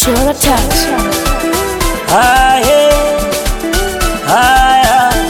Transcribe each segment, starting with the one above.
Chora touch. Haya, haya,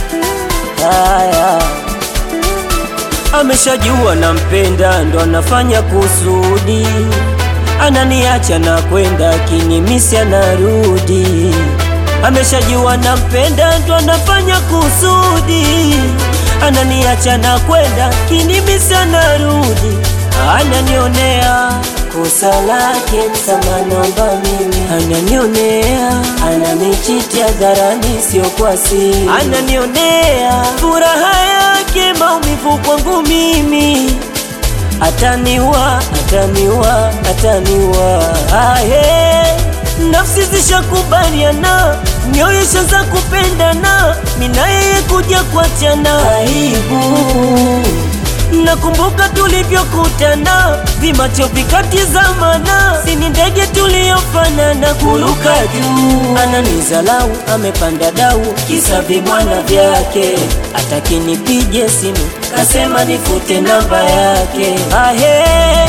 haya. Ameshajua nampenda, ndo anafanya kusudi, ananiacha na kwenda kinimisi, anarudi. Ameshajua nampenda, ndo anafanya kusudi, ananiacha na kwenda kinimisi, anarudi, ananionea kosa lake, msamaha naomba mimi, ananionea, ananichiti hadharani, sio kwa siri, ananionea furaha yake, maumivu kwangu mimi, ataniwa, ataniwa, ataniwa. Ahe, nafsi zishakubaliana, mioyo ishaanza kupendana, mimi na yeye kuja kuachana, aibu Nakumbuka tulivyokutana, vimacho vikatizamana, sini ndege tuliyofanana, kuruka juu. Ananizalau, amepanda dau, kisa vibwana vyake, ataki nipige simu, kasema nifute namba yake. Ahe,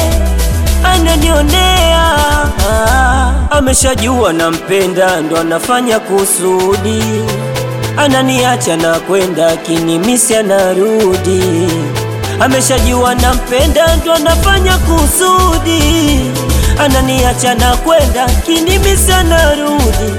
ananionea ah, ameshajua nampenda, ndo anafanya kusudi, ananiacha na kwenda kinimisi, anarudi ameshajua nampenda, ndo anafanya kusudi, ananiacha na kwenda kinimisi, anarudi.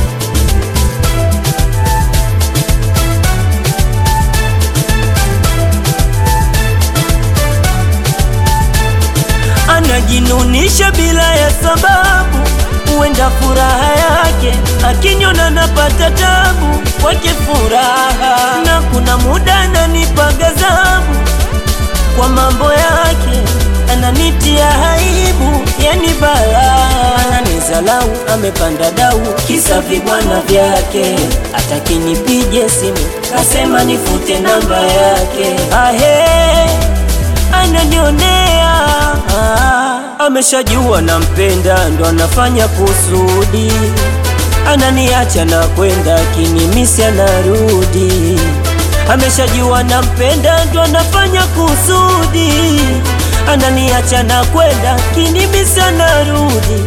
Anajinunisha bila ya sababu, huenda furaha yake akinyona napata tabu, kwake furaha na kuna muda ananipa ghadhabu kwa mambo yake ananitia aibu, yani bala ananizalau, amepanda dau, kisa vibwana vyake, ataki nipige simu, kasema nifute namba yake. Ahe, ananionea ah, ameshajua nampenda, ndo anafanya kusudi, ananiacha na kwenda kinimisi, anarudi ameshajua nampenda, ndo anafanya kusudi, ananiacha na kwenda kinimisi, anarudi.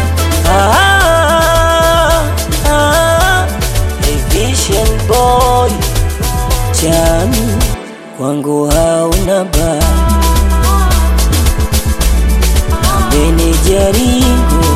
Ah, ah, hey Vision boy chami kwangu hauna ba ambeni jaringo